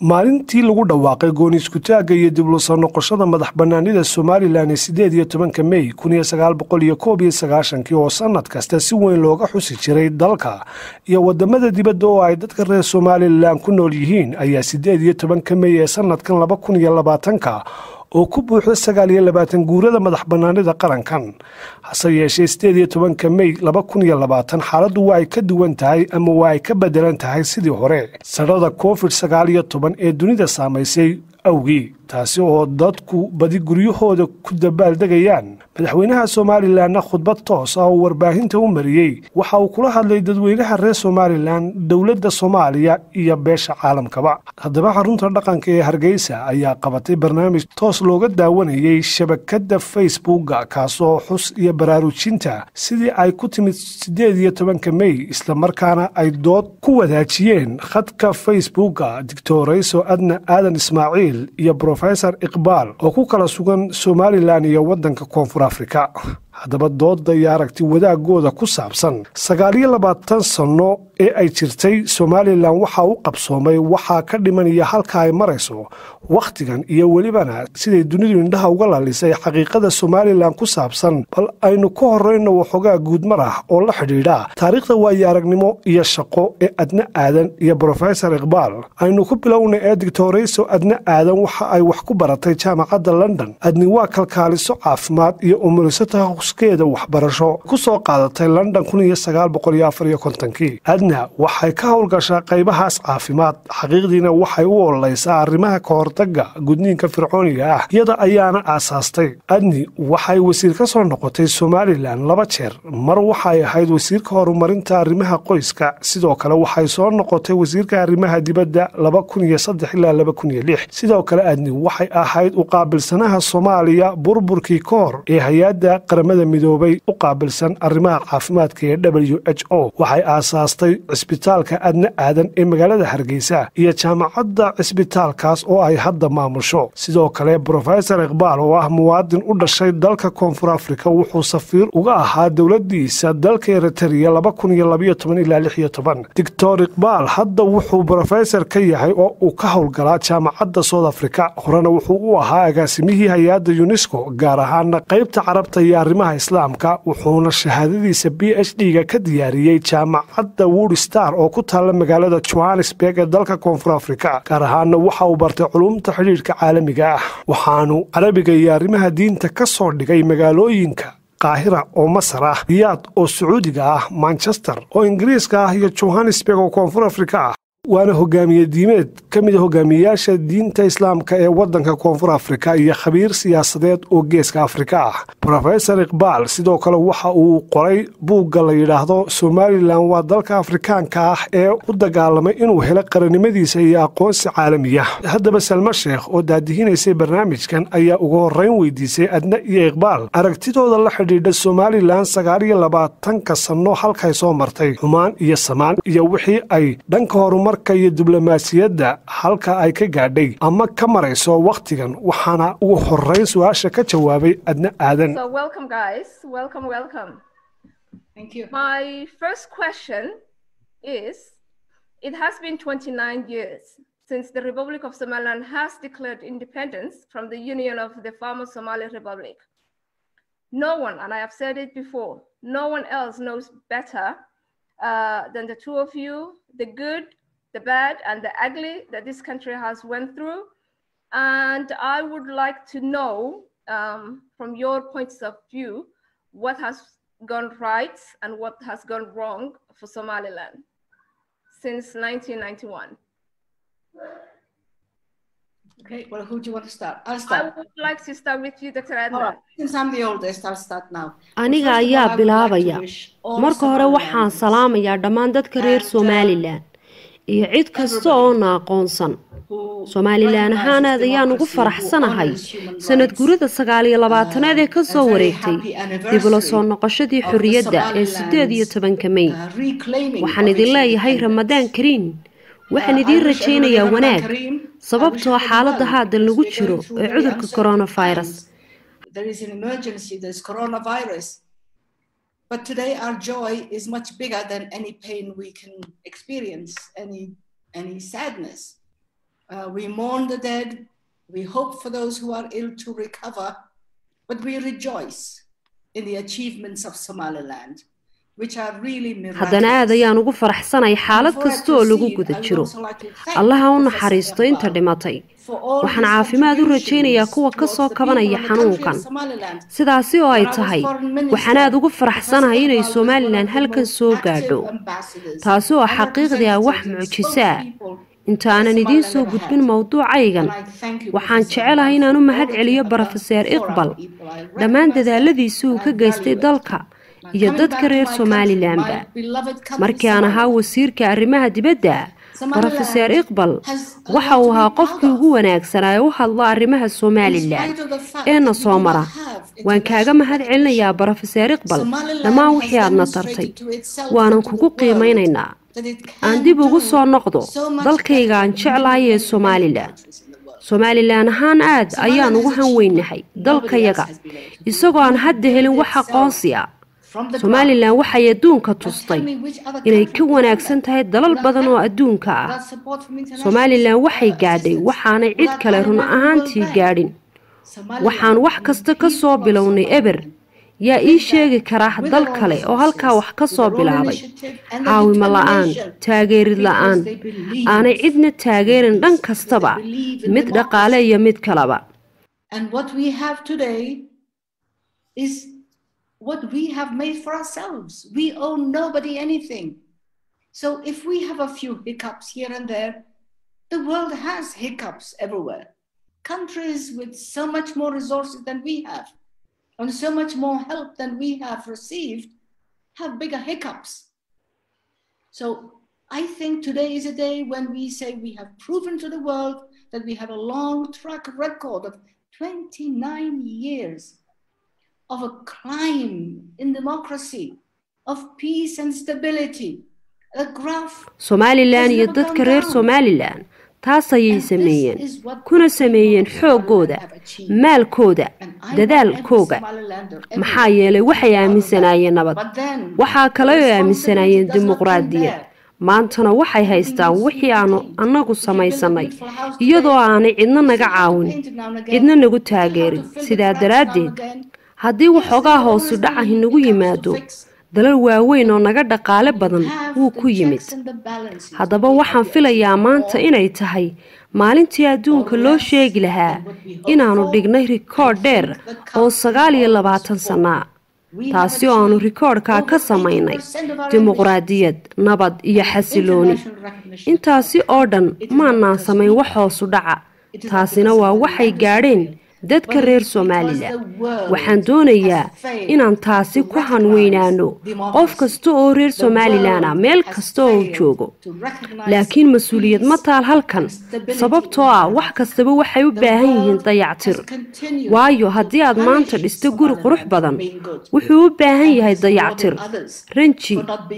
maalintii lagu dhawaaqay gooni iskutaagga iyo dib lusoo noqoshada madax bannaanida somalilan ee siddeed iyo tobanka mey kun iyo sagaal boqol iyo koob iyo sagaashankii oo sannad kasta si weyn looga xusi jiray dalka iyo waddamada dibadda oo ay dadka reer somalilan ku nool yihiin ayaa siddeed iyo tobanka mey ee sannadkan laba kun iyo labaatanka oo ku buuxda sagaal iyo labaatan guurada madax bannaanida qarankan hase yeeshee siddeed iyo tobanka mey laba kun iyo labaatan xaaladdu waa ay ka duwan tahay ama waa ay ka beddelan tahay sidii hore sadhada covid sagaal iyo toban ee dunida saamaysay awgii taasi oo dadku badi guryahooda ku dabaaldegayaan madaxweynaha somalilanna khudbad toos ah oo warbaahinta u mariyey waxa uu kula hadlay dadweynaha reer somalilan dowladda soomaaliya iyo beesha caalamkaba haddaba xarunta dhaqanka ee hargeysa ayaa qabatay barnaamij toos looga daawanayey shabakadda facebooka kaasoo xus iyo baraarujinta sidii ay ku timid siddeed iyo tobanka mey islamarkaana ay dood ku wadaajiyeen khadka facebooka dictorayso adna aadan ismaaciil iyo rofesor iqbaal oo ku kala sugan somalilan iyo waddanka koonfur afrika haddaba dooda iyo aragti wadaagooda ku saabsan sagaaliyo labaatan sanno ee ay jirtay somalilan waxaa u qabsoomay waxaa ka dhimanaya halka ay marayso wakhtigan iyo welibana siday dunidu indhaha uga lalisay xaqiiqada somalilan ku saabsan bal aynu ka horrayno waxoogaa guudmar ah oo la xidhiidha taariikhda waayo aragnimo iyo shaqo ee adna aadan iyo brofesor iqbaal aynu ku bilowna ee dictorayso adna aadan waxa ay wax ku baratay jaamacadda london adni waa kalkaaliso caafimaad iyo umuliso takhuskeeda waxbarasho ku soo qaadatay london kii adna waxay ka howlgashaa qaybahaas caafimaad xaqiiqdiina waxay u ololaysaa arrimaha ka hortagga gudniinka fircooniga ah iyada ayaana aasaastay adni waxay wasiir ka soo noqotay somalilan laba jeer mar waxay ahayd wasiirka horumarinta arrimaha qoyska sidoo kale waxay soo noqotay wasiirka arrimaha dibadda ilaa sidoo kale adni waxay ahayd u qaabilsanaha soomaaliya burburkii ka hor ee hay-adda qaramada midoobay u qaabilsan arrimaha caafimaadka ee w h o waxay aasaastay cisbitaalka adna aadan ee magaalada hargeysa iyo jaamacadda cisbitaalkaas oo ay hadda maamusho sidoo kale brofesor iqbaal oo ah muwaadin u dhashay dalka koonfur afrika wuxuu safiir uga ahaa dowladiisa dalka eritariya dictor iqbaal hadda wuxuu brofesor ka yahay oo uu ka howlgalaa jaamacadda south africa horena wuxuu u ahaa agaasimihii hay-adda yunesco gaar ahaana qaybta carabta iyo arrimaha islaamka wuxuuna shahaadadiisa b h d-ga ka diyaariyey jaamacadda wood star oo ku taalla magaalada johannesburg ee dalka koonfur afrika gaar ahaana waxa uu bartay culumta xidhiidhka caalamiga ah waxaanu carabiga iyo arrimaha diinta ka soo dhigay magaalooyinka qaahira oo masar ah riyaad oo sacuudiga ah manchester oo ingiriiska ah iyo johannesburg oo koonfur afrika ah waana hogaamiye diimeed ka mid a hogaamiyeyaasha diinta islaamka ee waddanka koonfur afrika iyo khabiir siyaasadeed oo geeska afrika ah brofesor iqbaal sidoo kale waxa uu qoray buugga la yidhaahdo somalilan waa dalka afrikaanka ah ee u dagaalamay inuu helo qarannimadiisa iyo aqoonsi caalamiya haddaba salmo sheekh oo daadihinaysay barnaamijkan ayaa ugu horrayn weydiisay adna iyo iqbaal aragtidooda la xidhiidha somalilan sagaaliyo labaatanka sanno halkay soo martay xumaan iyo samaan iyo wixii ay dhanka horumar iyo diblomaasiyadda halka ay ka gaadhay ama ka marayso wakhtigan waxaana ugu horeyn su-aasha ka jawaabay adna aadan since the Republic of Somaliland has declared independence from the Union of the former Somali Republic. No one, and I have said it before, no one else knows better uh, than the two of you the good the bad and the ugly that this country has went through. And I would like to know um, from your points of view, what has gone right and what has gone wrong for Somaliland since 1991. Okay, well, who do you want to start? I'll start. I would like to start with you, Dr. Adna. Right. Since I'm the oldest, I'll start now. aniga ayaa bilaabaya marka hore waxaan salaamayaa dhammaan dadka reer somalilan iyo cid kasta oo na aqoonsan somalilan ahaan aad ayaan ugu faraxsanahay sanad gurida sagaal iyo labaatanaad ee ka soo wareegtay dib ula soo noqoshadii xorriyadda ee siddeed iyo tobanka mey waxaan idin leeyahay ramadaan kariin waxaan idiin rajaynayaa wanaag sababtoo xaaladda haatan lagu jiro ee cudurka coronavirus But today our joy is much bigger than any pain we can experience, any, any sadness. Uh, we mourn the dead. We hope for those who are ill to recover. But we rejoice in the achievements of Somaliland, which are really haddana aad miraculous. ayaan ugu faraxsanay xaalad kasta oo lagu guda jiro allaha u naxariisto inta dhimatay waxaan caafimaad u rajaynayaa kuwa ka soo kabanaya xanuunkan sidaasi oo ay tahay waxaan aad ugu faraxsanahay inay somalilan halkan soo gaadho taasi oo xaqiiqdii ah wax mucjiso ah inta aanan idiin soo gudbin mowduucaygan waxaan jecelahay inaan u mahad celiyo brofeseer iqbal dhammaan dadaaladiisii uu ka geystay dalka iyo dadka reer somalilanba markii aan ahaa wasiirka arrimaha dibadda brofeseer iqbal waxa uu ahaa qofkii ugu wanaagsanaa ee u hadlo arrimaha somalilan eena soo mara waan kaaga mahad celinayaa brofeseer iqbal dhammaan wixii aadna tartay waanan kugu qiimaynaynaa aan dib ugu soo noqdo dalkayga aan jeclahay ee somalilan somalilan ahaan aad ayaan ugu hanweynahay dalkayaga isagoo aan hadda helin wax aqoonsi ah somalilan waxay adduunka tustay inay ka wanaagsan tahay dalal badan oo adduunka ah somalilan waxay gaadhay waxaanay cid kale run ahaantii gaadhin waxaan wax kasta ka soo bilownay eber yaa ii sheegi karaa dal kale oo halkaa wax ka soo bilaabay caawimo la-aan taageerid la-aan aanay cidna taageerin dhan kastaba mid dhaqaale iyo mid kaleba And what we have today is what we have made for ourselves. We owe nobody anything. So if we have a few hiccups here and there, the world has hiccups everywhere. Countries with so much more resources than we have and so much more help than we have received have bigger hiccups. So I think today is a day when we say we have proven to the world that we have a long track record of 29 years of a climb in democracy, of peace and stability. A graph somalilan iyo dadka reer somalilan taas ayay sameeyeen kuna sameeyeen xooggooda maalkooda dadaalkooga maxaa yeelay waxay aaminsanaayeen nabad waxaa kale oo aaminsanaayeen dimuqraadiyad maantana waxay haystaan wixii aanu annagu samaysanay iyadoo aanay cidna naga caawin cidna nagu taageerin sidaa daraaddeed haddii waxoogaa hoosu dhaca inagu yimaado dalal waaweyn oo naga dhaqaale badan wuu ku yimid haddaba waxaan filayaa maanta inay tahay maalintii adduunka loo sheegi lahaa inaannu dhignay rikoodh dheer oo sagaal iyo labaatan sannaa taasi oo aanu rikoodhkaa ka samaynay dimuqraadiyad nabad iyo xasilooni intaasi oo dhan maanaan samayn wax hoosu dhaca taasina waa waxay gaadheen dadka reer somalilan waxaan doonayaa inaan taasi ku hanweynaano qof kasta oo reer somalilan ah meel kasta oo uu joogo laakiin mas-uuliyad ma taal halkan sababtoo ah wax kastaba waxay u baahan yihiin dayactir waayo haddii aad maanta dhisto guri qurux badan wuxuu u baahan yahay dayactir ranji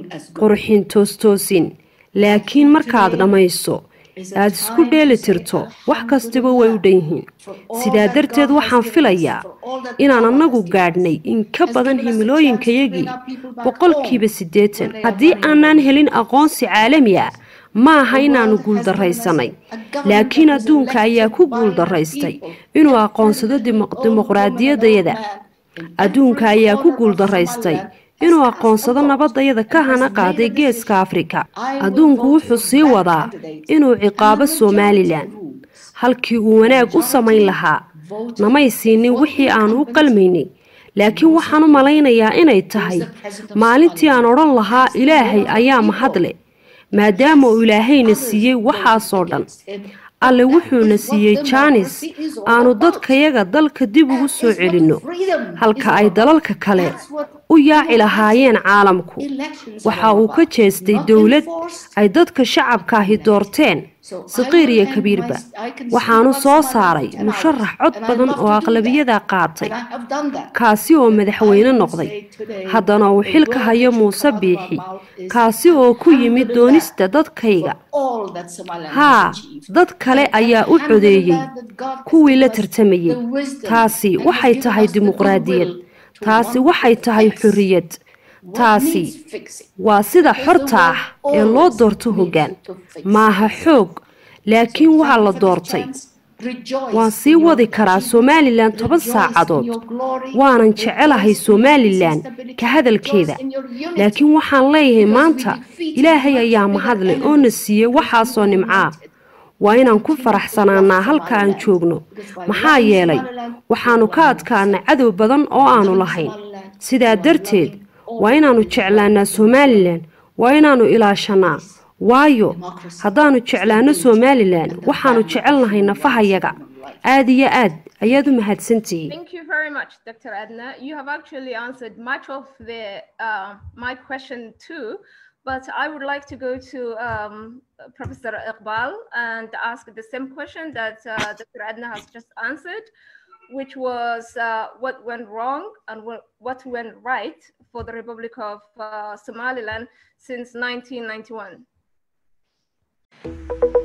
qurxin toostoosin laakiin markaad dhammayso aad isku dheeli tirto wax kastaba way u dhan yihiin sidaa darteed waxaan filayaa inaan annagu gaadhnay in ka badan himilooyinkayagii boqolkiiba siddeetan haddii aanaan helin aqoonsi caalami ah ma aha inaannu guuldarraysanay laakiin adduunka ayaa ku guuldaraystay inuu aqoonsado dimuqraadiyadayada adduunka ayaa ku guuldaraystay inuu aqoonsado nabadayada ka hana qaaday geeska afrika adduunku wuxuu sii wadaa inuu ciqaabo somalilan halkii uu wanaag u samayn lahaa namay siinin wixii aanu u qalmaynay laakiin waxaan u malaynayaa inay tahay maalintii aan odhan lahaa ilaahay ayaa mahadle maadaama uu ilaahayna siiyey waxaasoo dhan alle wuxuuna siiyey jaanis aanu dadkayaga dalka dib ugu soo celinno halka ay dalalka kale u yaaci lahaayeen caalamku waxa uu ka jeestay dowlad ay dadka shacabka ahi doorteen saqiir iyo kabiirba waxaanu soo saaray musharax cod badan oo aqlabiyada qaatay kaasi oo madaxweyne noqday haddana uu xilka hayo muuse biixi kaasi oo ku yimid doonista dadkayga haa dad kale ayaa u codeeyey kuwii la tartamayey taasi waxay tahay dimuqraadiyad taasi waxay tahay xorriyad taasi waa sida xorta ah ee loo doorto hoggaan maaha xoog laakiin waxaa la doortay waan sii wadi karaa somalilan toban saacadood waanan jecelahay somalilan ka hadalkeeda laakiin waxaan leeyahay maanta ilaahay ayaa mahadle oo na siiyey waxaasoo nimcaa waa inaan ku faraxsanaanaa halka aan joogno maxaa yeelay waxaannu ka adkaanay cadow badan oo aanu lahayn sidaa darteed waa inaannu jeclaanaa somalilan waa inaannu ilaashanaa waayo haddaannu jeclaano somalilan waxaannu jecelnahay nafahayaga aad iyo aad ayaad u mahadsantihiin Thank you very much, Dr. Adna. You have actually answered much of the uh, my question too, but I would like to go to um, Professor Iqbal and ask the same question that uh, Dr. Adna has just answered, which was uh, what went wrong and what, what went right for the Republic of uh, Somaliland since 1991.